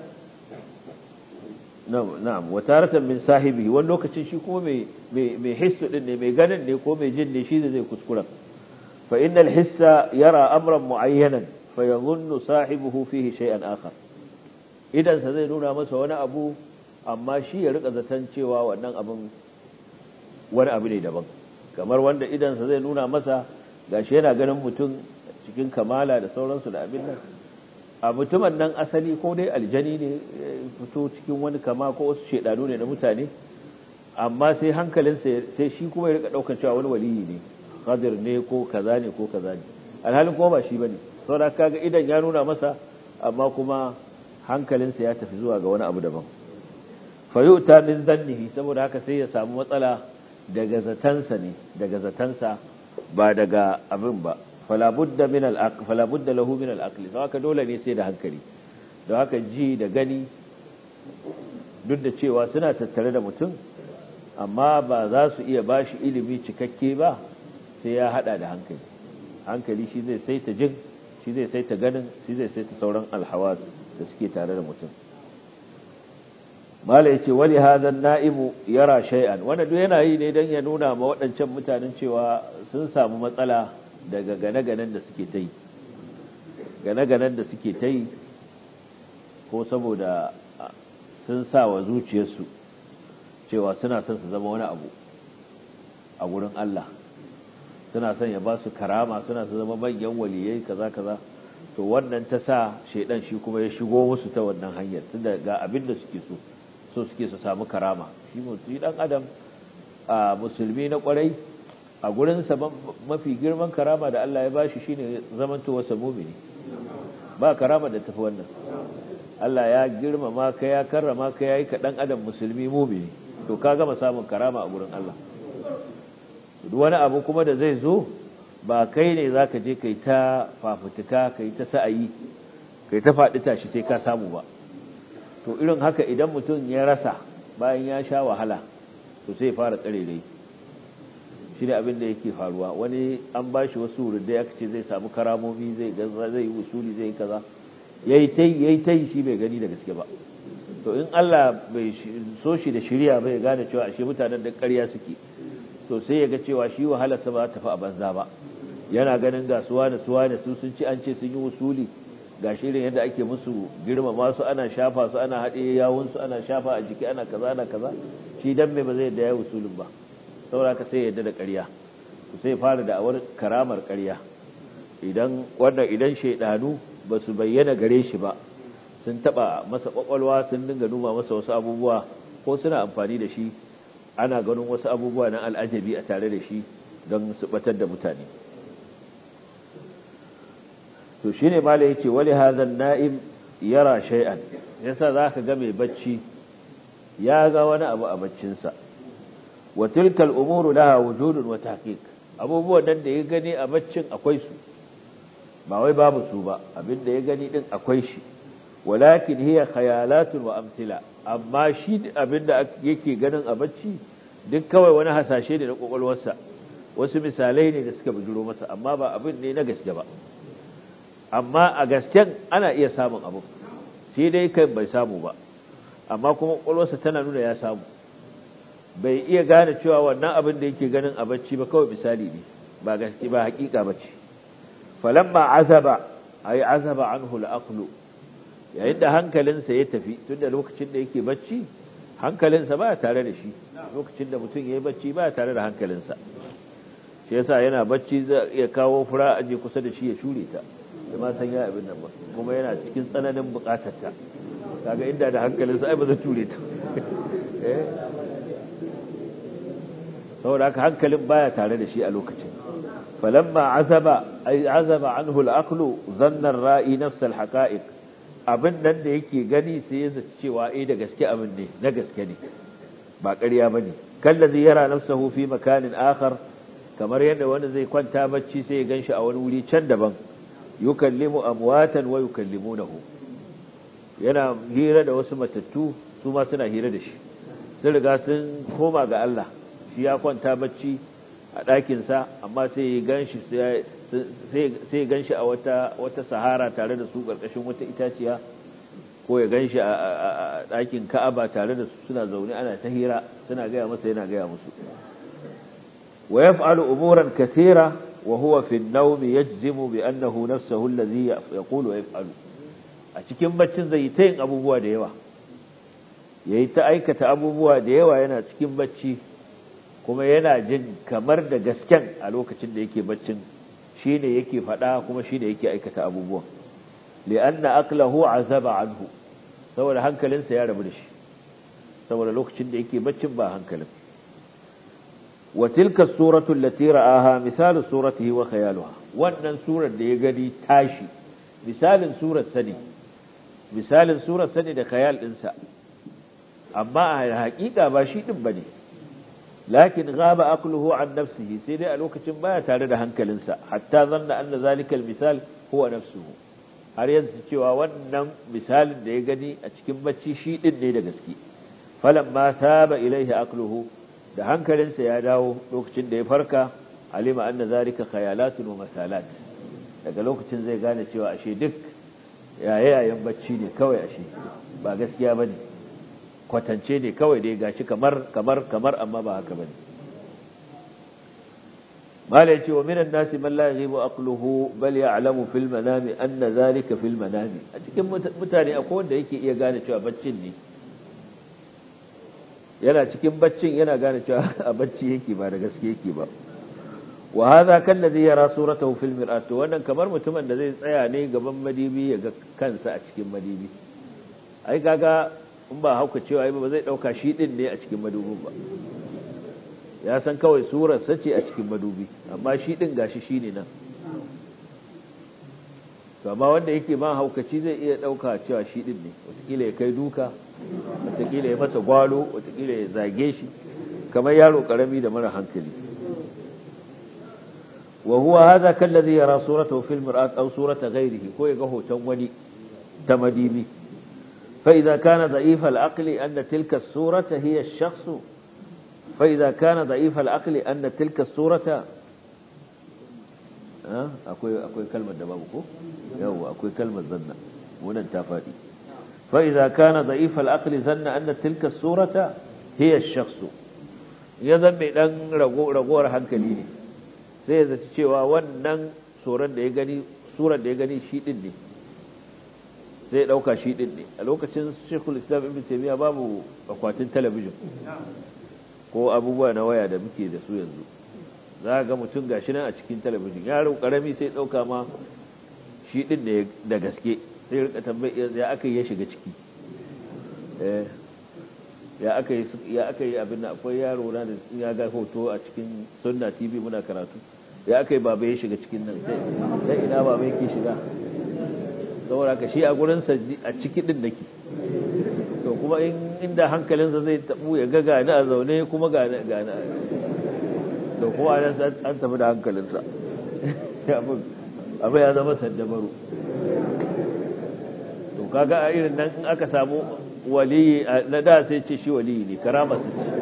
na'am wa taratan min sahibi wani lokacin shi kuma mai mai hissu din ne mai ganin ne ko mai jin ne shi zai kuskura fa innal hissa yara amran muayyanan fa yadhunnu sahibuhu fihi shay'an akhar idan sa zai nuna masa wani abu amma shi ya rika zaton cewa wannan abin wani abu ne daban kamar wanda idan sa zai nuna masa gashi yana ganin mutum cikin kamala da sauransu da abin nan a mutumin nan asali ko dai aljani ne fito cikin wani kama ko wasu shedanu ne na mutane amma sai hankalinsa sai shi kuma ya rika daukar cewa wani waliyi ne qadir ne ko kaza ne ko kaza ne alhalin kuma ba shi bane saboda kaga idan ya nuna masa amma kuma hankalinsa ya tafi zuwa ga wani abu daban fa yu'ta min dhannihi saboda haka sai ya samu matsala daga zatansa ne daga zatansa ba daga abin ba fala budda min al-aql fala budda lahu min al-aql to haka dole ne sai da hankali don haka ji da gani duk da cewa suna tattare da mutum amma ba za su iya bashi ilimi cikakke ba sai ya hada da hankali hankali shi zai saita jin shi zai saita ganin shi zai saita sauran alhawas da suke tare da mutum mala yace wali hadha naibu yara shay'an wanda duk yana yi ne dan ya nuna ma waɗancan mutanen cewa sun samu matsala daga gane-ganen da suke ta yi gane-ganen da suke ta yi ko saboda sun sa wa zuciyarsu cewa suna son su zama wani abu a gurin Allah suna son ya ba su karama suna su zama manyan waliyai kaza kaza to wannan ta sa shaidan shi kuma ya shigo musu ta wannan hanyar tunda ga abin da suke so so suke su samu karama shi mutum dan adam a musulmi na kwarai a gurinsa mafi girman karama da Allah ya bashi shine zamantowarsa mumini ba karama da tafi wannan Allah ya girmama ka ya karrama ka yayi ka dan adam musulmi mumini to ka gama samun karama a gurin Allah duk wani abu kuma da zai zo ba kai ne zaka je kai ta fafutuka kai ta sa'ayi kai ta faɗi tashi sai ka samu ba to irin haka idan mutum ya rasa bayan ya sha wahala to sai ya fara tsarerai shi ne abin da yake faruwa wani an ba shi wasu wurin da ya ce zai samu karamomi zai gaza zai yi usuli zai yi kaza yayi tai yayi tai shi bai gani da gaske ba to in Allah bai so shi da shirya bai gane cewa ashe mutanen da ƙarya suke to sai ya ga cewa shi wahalarsa ba ta tafi a banza ba yana ganin ga suwa da suwa da su sun ci an ce sun yi usuli ga shirin yadda ake musu girmama su ana shafa su ana haɗe yawun su ana shafa a jiki ana kaza ana kaza shi dan me ba zai yadda ya usulun ba saboda ka sai yadda da ƙarya sai fara da awar karamar ƙarya idan wannan idan shaidanu ba su bayyana gare shi ba sun taba masa kwakwalwa sun dinga numa masa wasu abubuwa ko suna amfani da shi ana ganin wasu abubuwa na al'ajabi a tare da shi don su batar da mutane to shine malai yace wali hadhan na'im yara shay'an yasa zaka ga mai bacci ya ga wani abu a baccinsa wa tilka al-umuru laha wujudun wa tahqiq abubuwan nan da ya gani a baccin akwai su ba wai babu su ba abinda ya gani din akwai shi walakin hiya khayalatun wa amthila amma shi abinda yake ganin a bacci duk kawai wani hasashe ne na kokolwarsa wasu misalai ne da suka bujuro masa amma ba abin ne na gaske ba amma a gasken ana iya samun abu sai dai kai bai samu ba amma kuma kokolwarsa tana nuna ya samu bai iya gane cewa wannan abin da yake ganin a bacci ba kawai misali ne ba gaske ba hakika bace falamma azaba ay azaba anhu al-aqlu yayin da hankalinsa ya tafi tunda lokacin da yake bacci hankalinsa ba tare da shi lokacin da mutum yayi bacci ba tare da hankalinsa shi yasa yana bacci zai iya kawo fura aje kusa da shi ya shure ta da ma san ya abin nan ba kuma yana cikin tsananin bukatar ta kaga inda da hankalinsa ai ba zai ture ta eh saboda haka hankalin baya tare da shi a lokacin falamma azaba ay azaba anhu al-aqlu dhanna ar-ra'i nafs al-haqa'iq abin nan da yake gani sai ya zaci cewa eh da gaske abin ne na gaske ne ba ƙarya bane kallazi yara nafsahu fi makanin akhar kamar yadda wani zai kwanta bacci sai ya ganshi a wani wuri can daban yukallimu amwatan wa yukallimunahu yana hira da wasu matattu su ma suna hira da shi sun riga sun koma ga Allah shi ya kwanta bacci a ɗakinsa amma sai ya ganshi sai ya ganshi a wata wata sahara tare da su ƙarƙashin wata itaciya ko ya ganshi a ɗakin Ka'aba tare da su suna zaune ana ta hira suna gaya masa yana gaya musu wa yaf'alu umuran kathira wa huwa fi an-nawm yajzimu bi annahu nafsuhu alladhi yaqulu wa yaf'alu a cikin baccin zai ta yin abubuwa da yawa yayi ta aikata abubuwa da yawa yana cikin bacci kuma yana jin kamar da gasken a lokacin da yake baccin shine yake faɗa kuma shine yake aikata abubuwan li'anna aqlahu azaba anhu saboda hankalinsa ya rabu da shi saboda lokacin da yake baccin ba hankalin wa tilka suratu allati ra'aha misalu suratihi wa khayaluha wannan surar da ya gani tashi misalin surar sani misalin surar sani da khayal dinsa amma a haƙiƙa ba shi din bane lakin ghaba aqluhu an nafsihi sai dai a lokacin baya tare da hankalinsa hatta zanna anna zalika misal huwa nafsuhu har yanzu cewa wannan misalin da ya gani a cikin bacci shi din ne da gaske falamma saba ilaihi aqluhu da hankalinsa ya dawo lokacin da ya farka alima anna zalika khayalatun wa masalat daga lokacin zai gane cewa ashe duk yayayen bacci ne kawai ashe ba gaskiya bane kwatance ne kawai dai gashi kamar kamar kamar amma ba haka bane mala yace wa minan nasi man la yaghibu aqluhu bal ya'lamu fil manami anna zalika fil manami a cikin mutane akwai wanda yake iya gane cewa baccin ne yana cikin baccin yana gane cewa a bacci yake ba da gaske yake ba wa hadha kallazi yara suratahu fil mir'at wannan kamar mutumin da zai tsaya ne gaban madibi ya ga kansa a cikin madibi ai kaga in ba hauka cewa ba zai dauka shi din ne a cikin madubin ba ya san kawai surar sace a cikin madubi amma shi din gashi shine nan to amma wanda yake ma haukaci zai iya dauka cewa shi din ne wataƙila ya kai duka wataƙila ya masa gwalo wataƙila ya zage shi kamar yaro karami da mara hankali wa huwa hadha kallazi yara suratahu fil mir'at aw surata ghayrihi ko ya ga hoton wani ta madibi فإذا كان ضعيف العقل أن تلك الصورة هي الشخص فإذا كان ضعيف العقل أن تلك الصورة أه؟ أكوي, أكوي كلمة دبابكو يو أكوي كلمة ظن هنا انتفادي فإذا كان ضعيف العقل ظن أن تلك الصورة هي الشخص يذن بأن رغور hankali sai ya zaci cewa wannan tsoron da ya gani tsoron da ya gani shi din ne sai ya ɗauka shi ɗin ne a lokacin shekul islam ibn taimiyya babu akwatin talabijin ko abubuwa na waya da muke da su yanzu za ga mutum gashi nan a cikin talabijin yaro karami sai ɗauka ma shi ɗin ne da gaske sai rika tambayi ya aka yi ya shiga ciki ya aka yi ya aka yi abin da akwai yaro na da ya ga hoto a cikin sunna tv muna karatu ya aka yi baba ya shiga cikin nan sai ina baba yake shiga saboda ka shi a gurinsa a ciki din nake to kuma inda hankalinsa zai tabu ya ga gani a zaune kuma gani gani to kuma an tafi da hankalinsa abin ya zama saddabaru to kaga a irin nan in aka samu waliyi na da sai ce shi waliyi ne karama su ce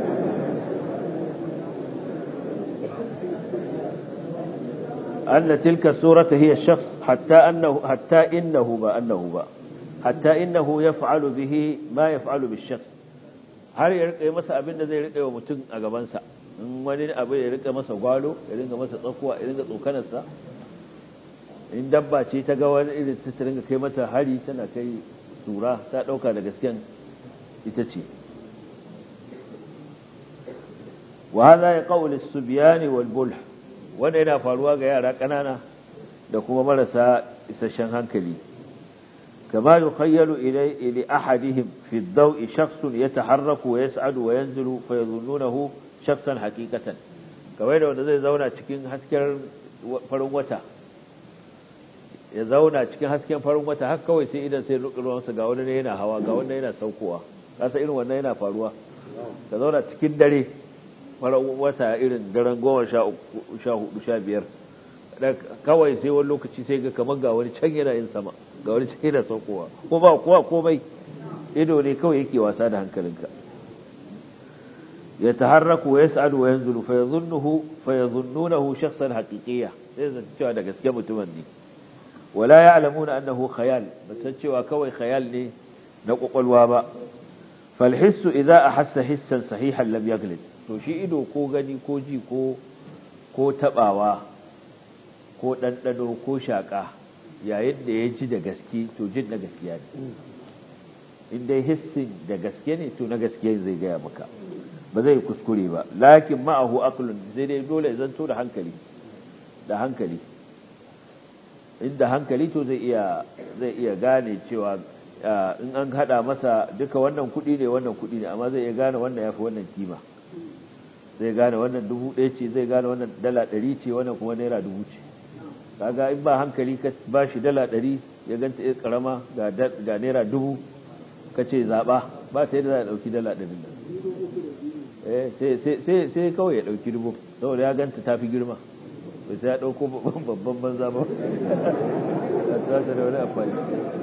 أن تلك السورة هي الشخص حتى أنه حتى إنه با أنه با حتى إنه يفعل به ما يفعل بالشخص har ya rika masa abin da zai rika wa mutum a gabansa in wani abu ya rika masa gwalo ya ringa masa tsakuwa ya ringa tsokanarsa in dabba ce ta ga wani irin ta ringa kai mata hari tana kai tura ta dauka da gasken ita ce wa hadha yaqulu as-subyan wal bulh wanda yana faruwa ga yara ƙanana da kuma marasa isasshen hankali kama yukhayyalu ilay ila ahadihim fi ad-daw'i shakhsun yataharraku wa yas'adu wa yanzilu fa yadhunnunahu shakhsan haqiqatan kamar da wanda zai zauna cikin hasken farin wata ya zauna cikin hasken farin wata har kawai sai idan sai ruwansa ga wani ne yana hawa ga wani yana saukowa kasa irin wannan yana faruwa ka zauna cikin dare farin wata irin daren goma sha hudu sha biyar kawai sai wani lokaci sai ga kamar ga wani can yana yin sama ga wani can yana saukowa ko ba kowa komai ido ne kawai yake wasa da hankalinka ya taharraku wa yas'alu wa yanzulu fa yadhunnuhu fa yadhunnunahu shakhsan haqiqiyya sai zan cewa da gaske mutumin ne wala ya'lamuna annahu khayal ba san cewa kawai khayal ne na kwakwalwa ba fal hissu idza ahassa hissan sahihan lam yaglid to shi ido ko gani ko ji ko ko tabawa ko ɗanɗano ko shaƙa yayin da ya ji da gaske to jin na gaskiya ne in dai hissin da gaske ne to na gaske zai gaya maka ba zai kuskure ba lakin ma'ahu aqlun zai dai dole ya zanto da hankali da hankali inda hankali to zai iya zai iya gane cewa in an hada masa duka wannan kuɗi ne wannan kuɗi ne amma zai iya gane wannan yafi wannan kima zai gane wannan dubu ɗaya ce zai gane wannan dala ɗari ce wannan kuma naira dubu ce kaga in ba hankali ka ba shi dala ɗari ya ganta ya karama ga naira dubu ka ce zaɓa ba ta yadda za a ɗauki dala ɗari nan sai kawai ya ɗauki dubu saboda ya ganta ta fi girma bai sai ya ɗauko babban banza ba ta ta da wani amfani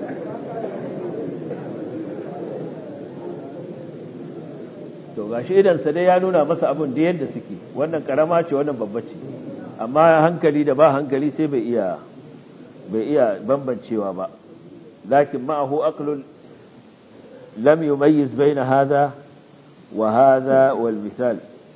to gashi idansa dai ya nuna masa abin da yadda suke wannan karama ce wannan babba ce amma hankali da ba hankali sai bai iya bai iya bambancewa ba lakin ma'ahu aqlun lam yumayyiz baina hadha wa hadha wal misal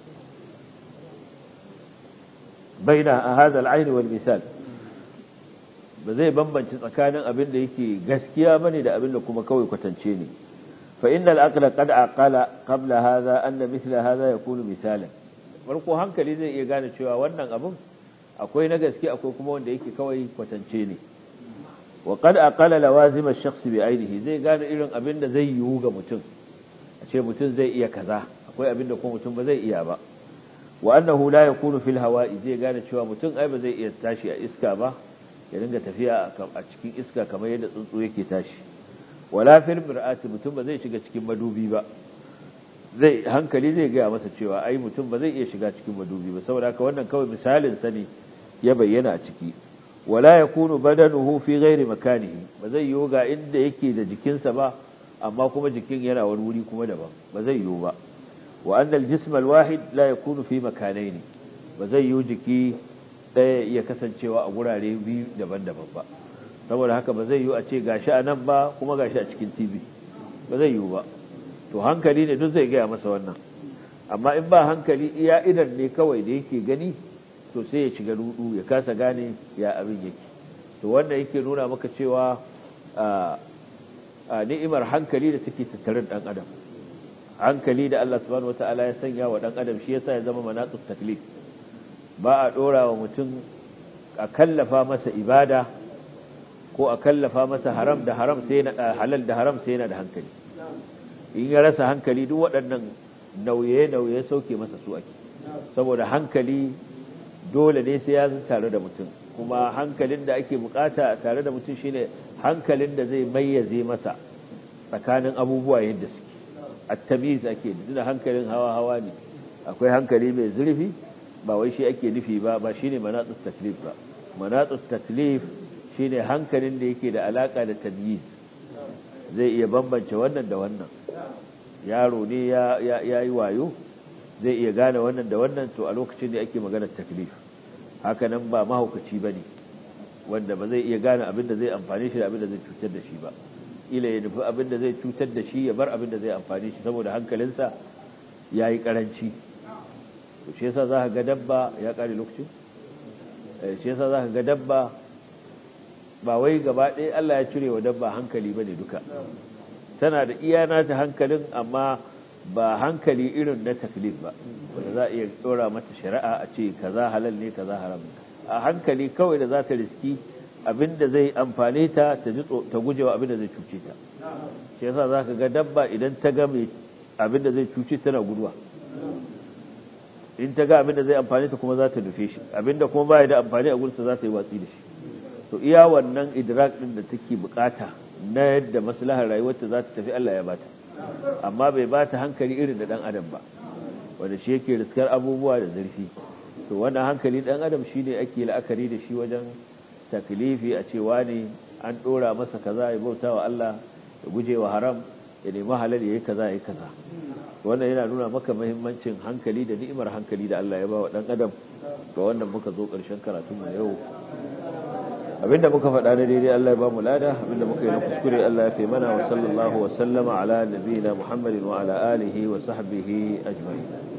baina hadha al-ayn wal misal ba zai bambance tsakanin abin da yake gaskiya bane da abin da kuma kawai kwatance ne fa innal aqla qad aqala qabla hadha anna mithla hadha yakunu misalan farko hankali zai iya gane cewa wannan abin akwai na gaske akwai kuma wanda yake kawai kwatance ne wa qad aqala lawazim ash-shakhs bi ainihi zai gane irin abin da zai yiwu ga mutum a ce mutum zai iya kaza akwai abin da kuma mutum ba zai iya ba wa annahu la yakunu fil hawa'i zai gane cewa mutum ai ba zai iya tashi a iska ba ya dinga tafiya a cikin iska kamar yadda tsuntsu yake tashi wala fil mir'ati mutum ba zai shiga cikin madubi ba zai hankali zai gaya masa cewa ai mutum ba zai iya shiga cikin madubi ba saboda haka wannan kawai misalin sa ne ya bayyana a ciki wala yakunu badanuhu fi ghairi makanihi ba zai yiwu ga inda yake da jikinsa ba amma kuma jikin yana wani wuri kuma daban ba zai yiwu ba wa anna al-jism al-wahid la yakunu fi makanaini ba zai yiwu jiki ɗaya iya kasancewa a gurare biyu daban-daban ba saboda haka ba zai yiwu a ce gashi a nan ba kuma gashi a cikin TV ba zai yiwu ba to hankali ne duk zai gaya masa wannan amma in ba hankali iya idan ne kawai da yake gani to sai ya shiga rudu ya kasa gane ya abin yake to wanda yake nuna maka cewa ni'imar hankali da take tattare da dan adam hankali da Allah subhanahu wataala ya sanya wa dan adam shi yasa ya zama manaqut taklif ba a dora wa mutum a kallafa masa ibada ko a kallafa masa haram da haram sai na halal da haram sai yana da hankali in ya rasa hankali duk waɗannan nauye-nauye sauke masa su ake saboda hankali dole ne sai ya tare da mutum kuma hankalin da ake bukata tare da mutum shine hankalin da zai mayyaze masa tsakanin abubuwa yadda suke at-tamyiz ake da hankalin hawa-hawa ne akwai hankali mai zurfi ba wai shi ake nufi ba ba shine manatsus taklif ba manatsus taklif shine hankalin da yake da alaka da tamyiz zai iya bambance wannan da wannan yaro ne ya yi wayo zai iya gane wannan da wannan to a lokacin da ake maganar taklif haka nan ba mahaukaci ba ne wanda ba zai iya gane abin da zai amfani shi da abin da zai cutar da shi ba ila ya nufi abin da zai cutar da shi ya bar abin da zai amfani shi saboda hankalinsa ya yi karanci to shi yasa za ka ga dabba ya kare lokacin shi yasa za ka ga dabba ba wai gaba ɗaya Allah ya cire wa dabba hankali ba ne duka tana da iya nata hankalin amma ba hankali irin na taklif ba wanda za a iya ɗora mata shari'a a ce kaza halal ne kaza haram a hankali kawai da za ta riski abinda zai amfane ta ta ji ta gujewa abinda zai cuce ta shi yasa za ka ga dabba idan ta ga mai abinda zai cuce tana guduwa in ta ga abinda zai amfane ta kuma za ta nufe shi abinda kuma ba da amfani a gurinsa za ta yi watsi da shi to iya wannan idrak din da take bukata na yadda maslahar rayuwarta za ta tafi Allah ya bata amma bai bata hankali irin da dan adam ba wanda shi yake riskar abubuwa da zurfi to wannan hankali dan adam shine ake la'akari da shi wajen taklifi a cewa ne an dora masa kaza ya bauta wa Allah ya guje wa haram ya nemi halal yayi kaza yayi kaza wannan yana nuna maka muhimmancin hankali da ni'imar hankali da Allah ya ba wa dan adam ga wannan muka zo karshen karatun mu yau abinda muka faɗa na daidai Allah ya ba mu lada abinda muka yi na kuskure Allah ya fi mana wa sallallahu wa sallama ala nabiyina Muhammadin wa ala alihi wa sahbihi ajma'in